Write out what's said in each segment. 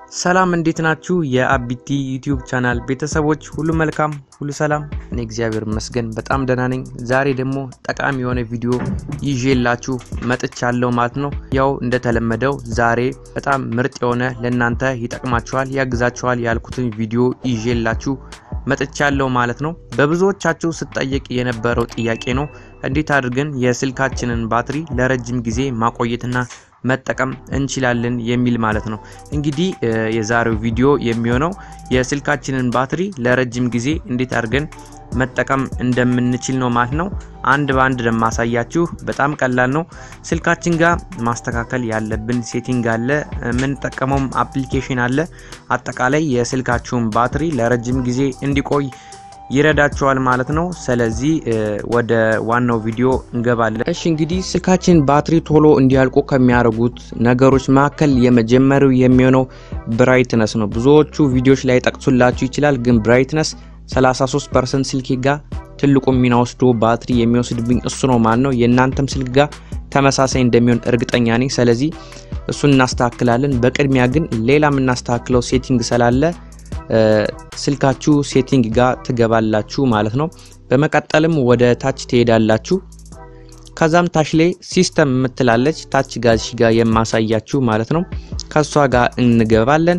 ሰላም እንዴት ናችሁ? የአቢቲ ዩቲዩብ ቻናል ቤተሰቦች ሁሉ መልካም ሁሉ ሰላም፣ እኔ እግዚአብሔር ይመስገን በጣም ደህና ነኝ። ዛሬ ደግሞ ጠቃሚ የሆነ ቪዲዮ ይዤላችሁ መጥቻለሁ ማለት ነው። ያው እንደተለመደው ዛሬ በጣም ምርጥ የሆነ ለእናንተ ይጠቅማችኋል፣ ያግዛችኋል ያልኩትን ቪዲዮ ይዤላችሁ መጥቻለሁ ማለት ነው። በብዙዎቻችሁ ስጠየቅ የነበረው ጥያቄ ነው፣ እንዴት አድርገን የስልካችንን ባትሪ ለረጅም ጊዜ ማቆየትና መጠቀም እንችላለን የሚል ማለት ነው። እንግዲህ የዛሬው ቪዲዮ የሚሆነው የስልካችንን ባትሪ ለረጅም ጊዜ እንዴት አድርገን መጠቀም እንደምንችል ነው ማለት ነው። አንድ በአንድ ለማሳያችሁ በጣም ቀላል ነው። ስልካችን ጋር ማስተካከል ያለብን ሴቲንግ አለ፣ የምንጠቀመውም አፕሊኬሽን አለ። አጠቃላይ የስልካችሁን ባትሪ ለረጅም ጊዜ እንዲቆይ ይረዳቸዋል ማለት ነው። ስለዚህ ወደ ዋናው ቪዲዮ እንገባለን። እሺ እንግዲህ ስልካችን ባትሪ ቶሎ እንዲያልቁ ከሚያደርጉት ነገሮች መካከል የመጀመሪያው የሚሆነው ብራይትነስ ነው። ብዙዎቹ ቪዲዮዎች ላይ ጠቅሱላችሁ ይችላል፣ ግን ብራይትነስ 33 ፐርሰንት ስልኬ ጋር ትልቁ ሚና ወስዶ ባትሪ የሚወስድብኝ እሱ ነው ማለት ነው። የእናንተም ስልክ ጋር ተመሳሳይ እንደሚሆን እርግጠኛ ነኝ። ስለዚህ እሱን እናስተካክላለን። በቅድሚያ ግን ሌላ የምናስተካክለው ሴቲንግ ስላለ ስልካችሁ ሴቲንግ ጋር ትገባላችሁ ማለት ነው። በመቀጠልም ወደ ታች ትሄዳላችሁ። ከዛም ታች ላይ ሲስተም የምትላለች ታች ጋዚሽ ጋር የማሳያችሁ ማለት ነው። ከሷ ጋር እንገባለን።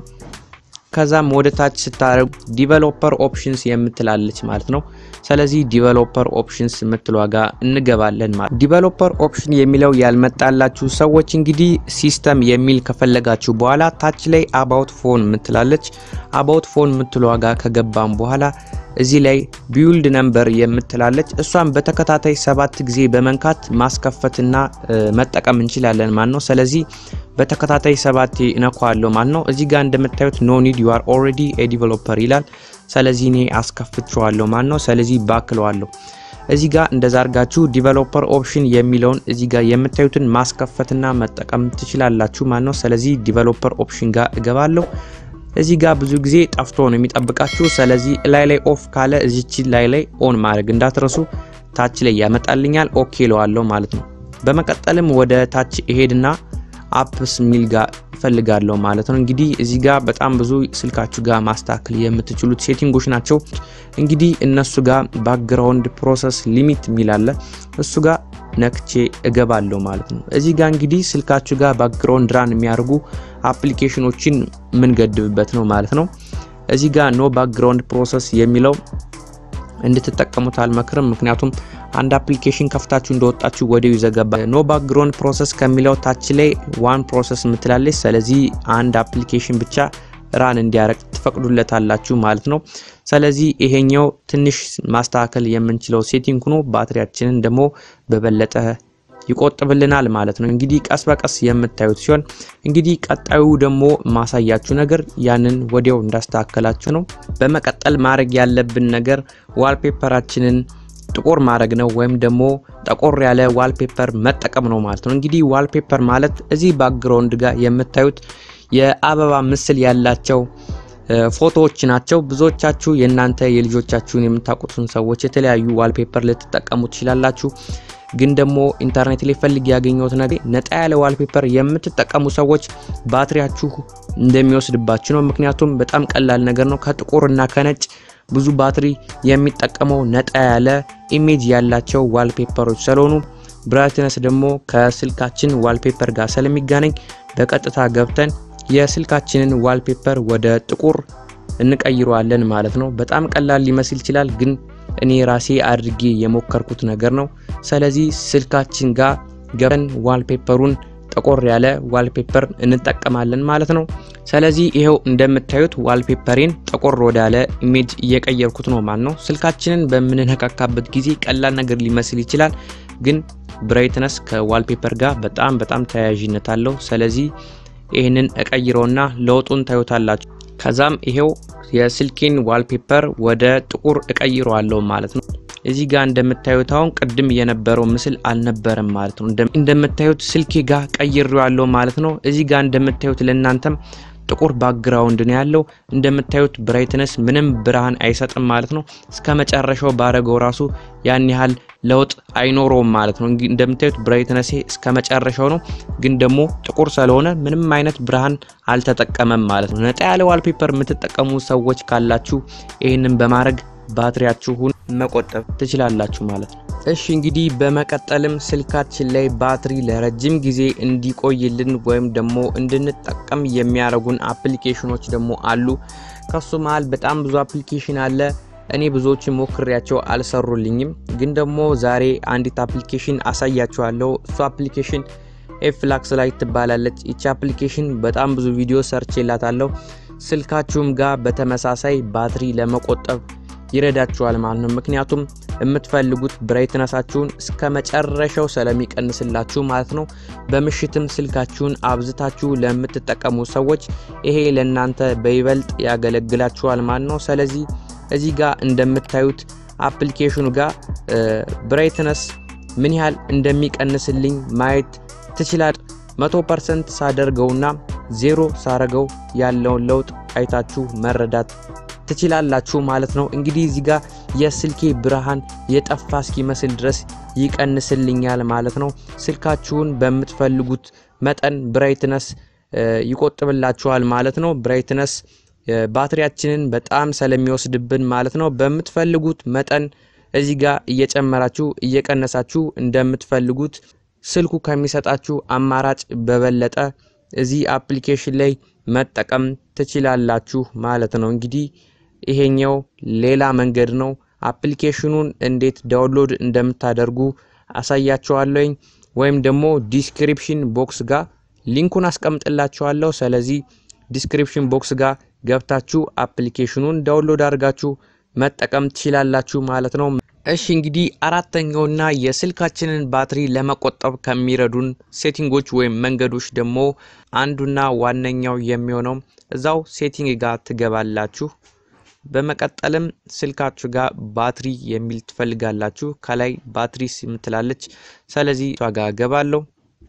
ከዛም ወደ ታች ስታደርጉ ዲቨሎፐር ኦፕሽንስ የምትላለች ማለት ነው። ስለዚህ ዲቨሎፐር ኦፕሽንስ የምትሏ ጋር እንገባለን ማለት ዲቨሎፐር ኦፕሽን የሚለው ያልመጣላችሁ ሰዎች እንግዲህ ሲስተም የሚል ከፈለጋችሁ በኋላ ታች ላይ አባውት ፎን የምትላለች አባውት ፎን የምትሏ ጋር ከገባም በኋላ እዚህ ላይ ቢውልድ ነምበር የምትላለች እሷን በተከታታይ ሰባት ጊዜ በመንካት ማስከፈትና መጠቀም እንችላለን ማለት ነው። ስለዚህ በተከታታይ ሰባት እነኳለሁ ማለት ነው። እዚህ ጋር እንደምታዩት ኖ ኒድ ዩ አር ኦልሬዲ ኤ ዲቨሎፐር ይላል። ስለዚህ እኔ አስከፍቼዋለሁ ማለት ነው። ስለዚህ ባክለዋለሁ። እዚህ ጋር እንደዛ አድርጋችሁ ዲቨሎፐር ኦፕሽን የሚለውን እዚህ ጋር የምታዩትን ማስከፈትና መጠቀም ትችላላችሁ ማለት ነው። ስለዚህ ዲቨሎፐር ኦፕሽን ጋር እገባለሁ። እዚህ ጋር ብዙ ጊዜ ጠፍቶ ነው የሚጠብቃችሁ። ስለዚህ ላይ ላይ ኦፍ ካለ እዚች ላይ ላይ ኦን ማድረግ እንዳትረሱ። ታች ላይ ያመጣልኛል። ኦኬ ለዋለሁ ማለት ነው። በመቀጠልም ወደ ታች እሄድና አፕስ ሚል ጋር እፈልጋለሁ ማለት ነው። እንግዲህ እዚህ ጋር በጣም ብዙ ስልካችሁ ጋር ማስተካከል የምትችሉት ሴቲንጎች ናቸው። እንግዲህ እነሱ ጋር ባክግራውንድ ፕሮሰስ ሊሚት ሚል አለ። እሱ ጋር ነክቼ እገባለሁ ማለት ነው። እዚህ ጋር እንግዲህ ስልካችሁ ጋር ባክግራውንድ ራን የሚያደርጉ አፕሊኬሽኖችን የምንገድብበት ነው ማለት ነው። እዚህ ጋር ኖ ባክግራውንድ ፕሮሰስ የሚለው እንድትጠቀሙት አልመክርም። ምክንያቱም አንድ አፕሊኬሽን ከፍታችሁ እንደወጣችሁ ወዲያው ይዘገባል። ኖ ባክግራውንድ ፕሮሰስ ከሚለው ታች ላይ ዋን ፕሮሰስ ምትላለች። ስለዚህ አንድ አፕሊኬሽን ብቻ ራን እንዲያረግ ትፈቅዱለታላችሁ ማለት ነው። ስለዚህ ይሄኛው ትንሽ ማስተካከል የምንችለው ሴቲንግ ሆኖ ባትሪያችንን ደግሞ በበለጠ ይቆጥብልናል ማለት ነው። እንግዲህ ቀስ በቀስ የምታዩት ሲሆን እንግዲህ ቀጣዩ ደግሞ ማሳያችሁ ነገር ያንን ወዲያው እንዳስተካከላችሁ ነው። በመቀጠል ማድረግ ያለብን ነገር ዋልፔፐራችንን ጥቁር ማድረግ ነው ወይም ደግሞ ጠቆር ያለ ዋልፔፐር መጠቀም ነው ማለት ነው። እንግዲህ ዋልፔፐር ማለት እዚህ ባክግራውንድ ጋር የምታዩት የአበባ ምስል ያላቸው ፎቶዎች ናቸው። ብዙዎቻችሁ የእናንተ የልጆቻችሁን የምታውቁትን ሰዎች የተለያዩ ዋልፔፐር ልትጠቀሙ ትችላላችሁ። ግን ደግሞ ኢንተርኔት ላይ ፈልግ ያገኘሁት ነገር ነጣ ያለ ዋልፔፐር የምትጠቀሙ ሰዎች ባትሪያችሁ እንደሚወስድባችሁ ነው። ምክንያቱም በጣም ቀላል ነገር ነው። ከጥቁር እና ከነጭ ብዙ ባትሪ የሚጠቀመው ነጣ ያለ ኢሜጅ ያላቸው ዋልፔፐሮች ስለሆኑ ብራይትነስ ደግሞ ከስልካችን ዋልፔፐር ጋር ስለሚገናኝ በቀጥታ ገብተን የስልካችንን ዋልፔፐር ወደ ጥቁር እንቀይረዋለን ማለት ነው። በጣም ቀላል ሊመስል ይችላል ግን እኔ ራሴ አድርጌ የሞከርኩት ነገር ነው። ስለዚህ ስልካችን ጋር ገብተን ዋልፔፐሩን ጠቆር ያለ ዋልፔፐር እንጠቀማለን ማለት ነው። ስለዚህ ይሄው እንደምታዩት ዋልፔፐሬን ጠቆር ወዳለ ኢሜጅ እየቀየርኩት ነው ማለት ነው። ስልካችንን በምንነካካበት ጊዜ ቀላል ነገር ሊመስል ይችላል፣ ግን ብራይትነስ ከዋልፔፐር ጋር በጣም በጣም ተያያዥነት አለው። ስለዚህ ይህንን እቀይረውና ለውጡን ታዩታላችሁ። ከዛም ይሄው የስልኬን ዋልፔፐር ወደ ጥቁር እቀይረዋለሁ ማለት ነው። እዚህ ጋር እንደምታዩት አሁን ቅድም የነበረው ምስል አልነበረም ማለት ነው። እንደምታዩት ስልኬ ጋር ቀይሬዋለሁ ማለት ነው። እዚህ ጋር እንደምታዩት ለእናንተም ጥቁር ባክግራውንድ ነው ያለው። እንደምታዩት ብራይትነስ ምንም ብርሃን አይሰጥም ማለት ነው። እስከ መጨረሻው ባረገው ራሱ ያን ያህል ለውጥ አይኖረውም ማለት ነው። እንደምታዩት ብራይትነሴ እስከ መጨረሻው ነው፣ ግን ደግሞ ጥቁር ስለሆነ ምንም አይነት ብርሃን አልተጠቀመም ማለት ነው። ነጣ ያለ ዋልፔፐር የምትጠቀሙ ሰዎች ካላችሁ ይህንን በማድረግ ባትሪያችሁን መቆጠብ ትችላላችሁ ማለት ነው። እሺ እንግዲህ በመቀጠልም ስልካችን ላይ ባትሪ ለረጅም ጊዜ እንዲቆይልን ወይም ደግሞ እንድንጠቀም የሚያደርጉን አፕሊኬሽኖች ደግሞ አሉ። ከሱ መሀል በጣም ብዙ አፕሊኬሽን አለ። እኔ ብዙዎችን ሞክሬያቸው አልሰሩልኝም። ግን ደግሞ ዛሬ አንዲት አፕሊኬሽን አሳያችኋለሁ። እሱ አፕሊኬሽን ኤፍላክስ ላይ ትባላለች። ይቺ አፕሊኬሽን በጣም ብዙ ቪዲዮ ሰርች ላታለሁ። ስልካችሁም ጋር በተመሳሳይ ባትሪ ለመቆጠብ ይረዳችኋል ማለት ነው። ምክንያቱም የምትፈልጉት ብራይትነሳችሁን እስከ መጨረሻው ስለሚቀንስላችሁ ማለት ነው። በምሽትም ስልካችሁን አብዝታችሁ ለምትጠቀሙ ሰዎች ይሄ ለእናንተ በይበልጥ ያገለግላችኋል ማለት ነው። ስለዚህ እዚህ ጋር እንደምታዩት አፕሊኬሽኑ ጋር ብራይትነስ ምን ያህል እንደሚቀንስልኝ ማየት ትችላል። መቶ ፐርሰንት ሳደርገውና ዜሮ ሳረገው ያለውን ለውጥ አይታችሁ መረዳት ትችላላችሁ ማለት ነው። እንግዲህ እዚህ ጋር የስልኬ ብርሃን የጠፋ እስኪመስል ድረስ ይቀንስልኛል ማለት ነው። ስልካችሁን በምትፈልጉት መጠን ብራይትነስ ይቆጥብላችኋል ማለት ነው። ብራይትነስ ባትሪያችንን በጣም ስለሚወስድብን ማለት ነው። በምትፈልጉት መጠን እዚህ ጋር እየጨመራችሁ እየቀነሳችሁ እንደምትፈልጉት ስልኩ ከሚሰጣችሁ አማራጭ በበለጠ እዚህ አፕሊኬሽን ላይ መጠቀም ትችላላችሁ ማለት ነው። እንግዲህ ይሄኛው ሌላ መንገድ ነው። አፕሊኬሽኑን እንዴት ዳውንሎድ እንደምታደርጉ አሳያችኋለሁኝ ወይም ደግሞ ዲስክሪፕሽን ቦክስ ጋር ሊንኩን አስቀምጥላችኋለሁ። ስለዚህ ዲስክሪፕሽን ቦክስ ጋር ገብታችሁ አፕሊኬሽኑን ዳውንሎድ አድርጋችሁ መጠቀም ትችላላችሁ ማለት ነው። እሺ እንግዲህ አራተኛውና የስልካችንን ባትሪ ለመቆጠብ ከሚረዱን ሴቲንጎች ወይም መንገዶች ደግሞ አንዱና ዋነኛው የሚሆነው እዛው ሴቲንግ ጋር ትገባላችሁ። በመቀጠልም ስልካችሁ ጋር ባትሪ የሚል ትፈልጋላችሁ። ከላይ ባትሪ የምትላለች። ስለዚህ እሷ ጋር ገባለሁ።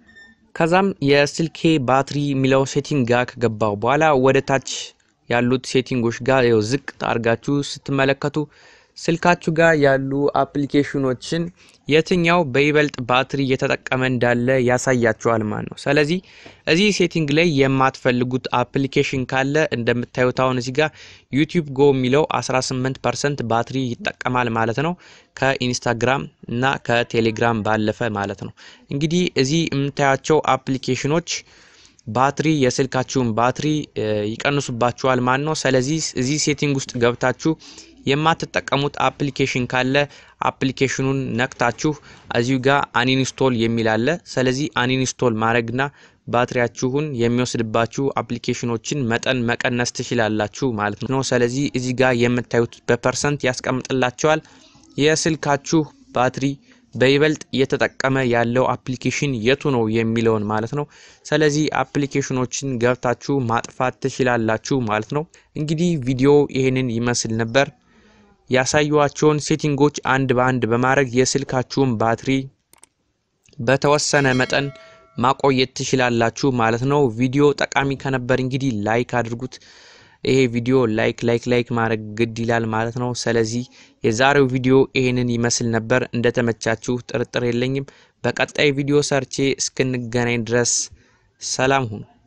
ከዛም የስልኬ ባትሪ የሚለው ሴቲንግ ጋር ከገባው በኋላ ወደ ታች ያሉት ሴቲንጎች ጋር ው ዝቅ አድርጋችሁ ስትመለከቱ ስልካችሁ ጋር ያሉ አፕሊኬሽኖችን የትኛው በይበልጥ ባትሪ እየተጠቀመ እንዳለ ያሳያችኋል ማለት ነው። ስለዚህ እዚህ ሴቲንግ ላይ የማትፈልጉት አፕሊኬሽን ካለ እንደምታዩት አሁን እዚህ ጋር ዩቲዩብ ጎ የሚለው 18 ፐርሰንት ባትሪ ይጠቀማል ማለት ነው። ከኢንስታግራም እና ከቴሌግራም ባለፈ ማለት ነው። እንግዲህ እዚህ የምታያቸው አፕሊኬሽኖች ባትሪ የስልካችሁን ባትሪ ይቀንሱባችኋል ማለት ነው። ስለዚህ እዚህ ሴቲንግ ውስጥ ገብታችሁ የማትጠቀሙት አፕሊኬሽን ካለ አፕሊኬሽኑን ነክታችሁ እዚሁ ጋር አንኢንስቶል የሚል አለ። ስለዚህ አንኢንስቶል ማድረግና ባትሪያችሁን የሚወስድባችሁ አፕሊኬሽኖችን መጠን መቀነስ ትችላላችሁ ማለት ነው። ስለዚህ እዚህ ጋር የምታዩት በፐርሰንት ያስቀምጥላቸዋል የስልካችሁ ባትሪ በይበልጥ እየተጠቀመ ያለው አፕሊኬሽን የቱ ነው የሚለውን ማለት ነው። ስለዚህ አፕሊኬሽኖችን ገብታችሁ ማጥፋት ትችላላችሁ ማለት ነው። እንግዲህ ቪዲዮ ይህንን ይመስል ነበር። ያሳዩዋቸውን ሴቲንጎች አንድ በአንድ በማድረግ የስልካችሁን ባትሪ በተወሰነ መጠን ማቆየት ትችላላችሁ ማለት ነው። ቪዲዮ ጠቃሚ ከነበር እንግዲህ ላይክ አድርጉት። ይሄ ቪዲዮ ላይክ ላይክ ላይክ ማድረግ ግድ ይላል ማለት ነው። ስለዚህ የዛሬው ቪዲዮ ይሄንን ይመስል ነበር። እንደተመቻችሁ ጥርጥር የለኝም። በቀጣይ ቪዲዮ ሰርቼ እስክንገናኝ ድረስ ሰላም ሁኑ።